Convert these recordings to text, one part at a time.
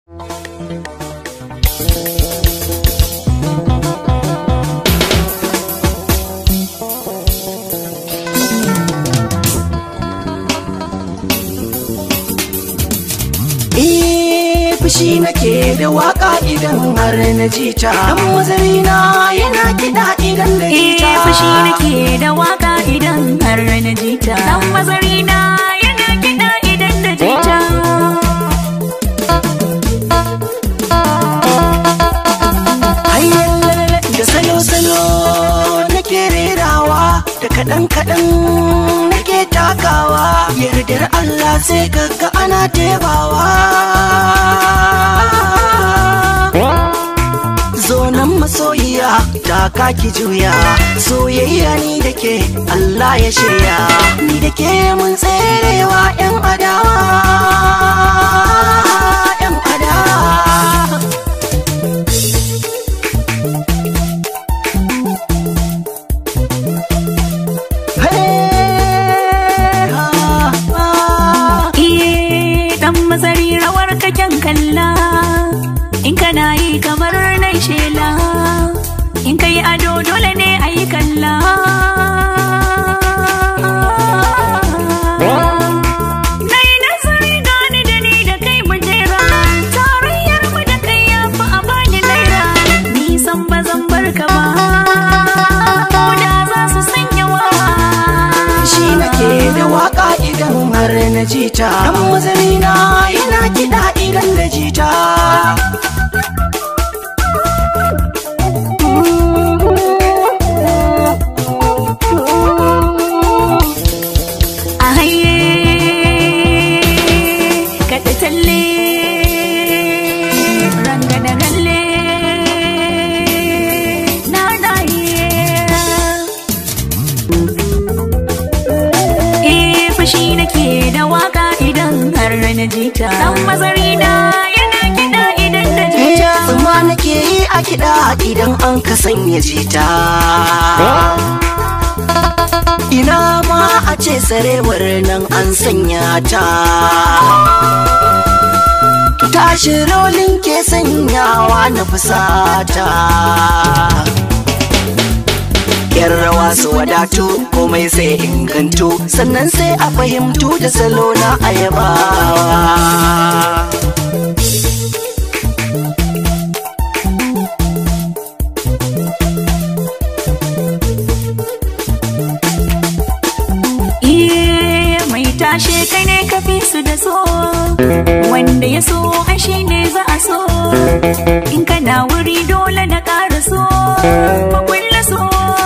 fushi nake da waka idan har na ji ta dan mazarina yana kiɗa idan da ji ta fushi nake da waka idan har na ji ta dan mazarina yana kiɗa idan da ji ta da salo-salo nake rerawa da kaɗan-kaɗan nake takawa yardar Allah sai kaga ana tebawa zonan masoyiya ta kaki juya soyayya ni da ke Allah ya shirya ni da ke mun tserewa 'yan adawa 'yan adawa Iye dan mazari rawar kaken kalla in kana yi kamar nai shela in kai ado dole ne a yi kalla Nai nazari gani da ni da kai mu jera tarayyar mu da kai ya fi a bani naira nisan ba zan barka ba ko da za su sanya wawa shi nake da waka idan har na jita dan mazarina yana kiɗa idan da jita a haye kaɗa talle ranga da galle na naye eh fushi nake da waka idan har na jita dan mazarina yana kiɗa idan da jita Tsuma nake yi a kiɗa idan an ka sanya jita Ina ma a ce sarewar nan an sanya ta Tashi rolin ke sanyawa na fusata Yan rawa su wadatu komai sai ingantu sannan sai a fahimtu da salo na ayabawa Iye mai tashe kai ne ka fi su da so wanda ya so ai shi ne za a so in kana wuri dole na ƙara so makulla so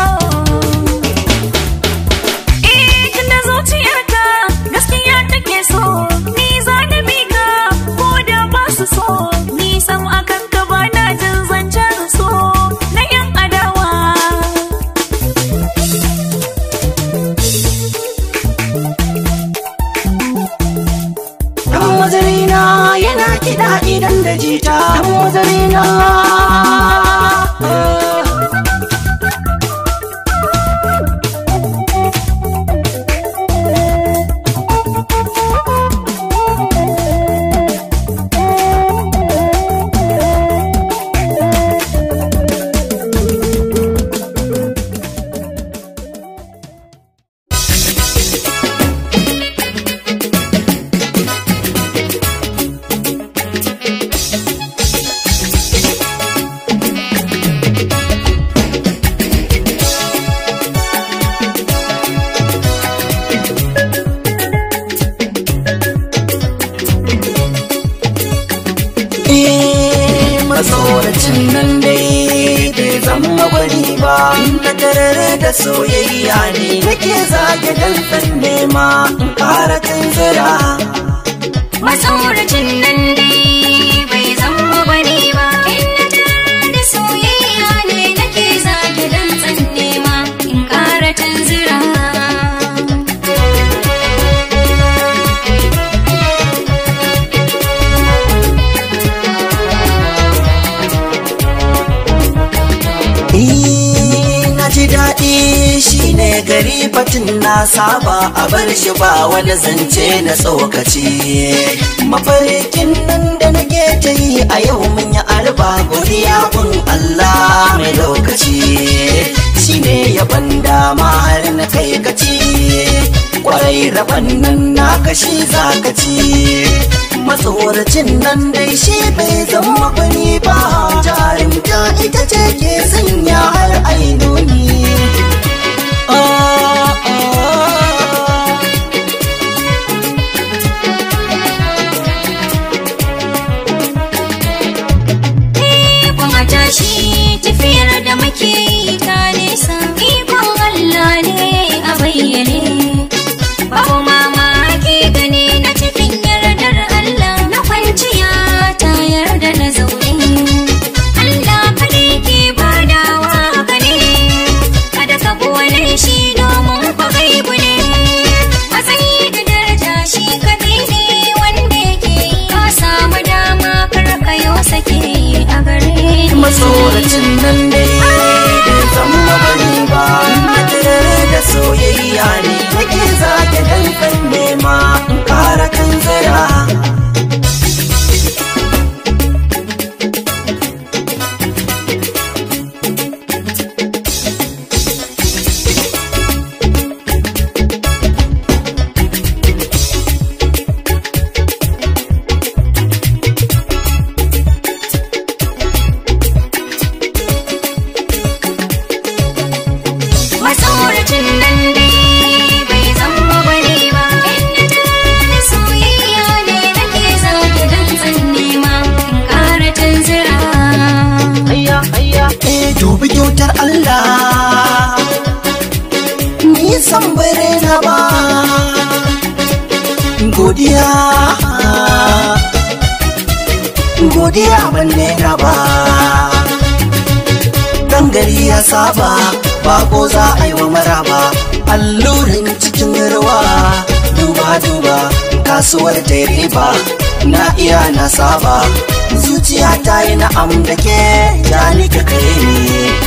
Eh tunda zuciyarka gaskiya take so ni za na bi ka ko da ba su so ni sam akan ka ba na jin zancen so na yan adawa Dan mazarina yana kiɗa idan da jita Dan mazarina Eh, matsoracin nan dai bai zama gwani ba na tarare da soyayya ne nake zage dan nema in ƙara tunzura Masauracin nan dai bai zama bane ba Inda tare da soyayya ne nake zage dan tsanne ma in ƙara tanzira Eh, na ji daɗi shi shine gari batun na saba a bar shi ba wani zance na tsokaci mafarkin nan da nake ta yi a yau mun yi arba godiya kun Allah mai lokaci shine yaban dama har na kai gaci kwarai rabon nan na kashi zakaci matsoracin nan dai shi bai zama gwani ba jarumta ita ce ke sanya har ainoni Ah, ah. Ikon a tashi tafiyar da muke yi ta nesa Ikon Allah ne a bayyane Babu mamaki gani na cikin yardar Allah Na kwanciya ta yarda na zaune Allah kaɗai ke badawa haka ne Kada ka buwane shi domin kwa gaibu ne Matsayi da daraja shi kaɗai ne wanda yake Ka samu dama kar ka yo sake a gare ni matsoracin nan dai bai zama bane ba Matare da soyayya ne nake zage dankan nema in kara kan zira Matsoracin nan dai bai zama bane ba Inda da soyayya ne nake zage dantsan nema In ƙara tanzira hayya hayya eh dubi kyautar Allah ni san bare na ba godiya godiya ban na ba dan gari ya saba bako za a yi wa maraba allurin cikin ruwa duba duba kasuwar ta riba na iya na saba zuciya ta yi na'am da ke ya nika kai ne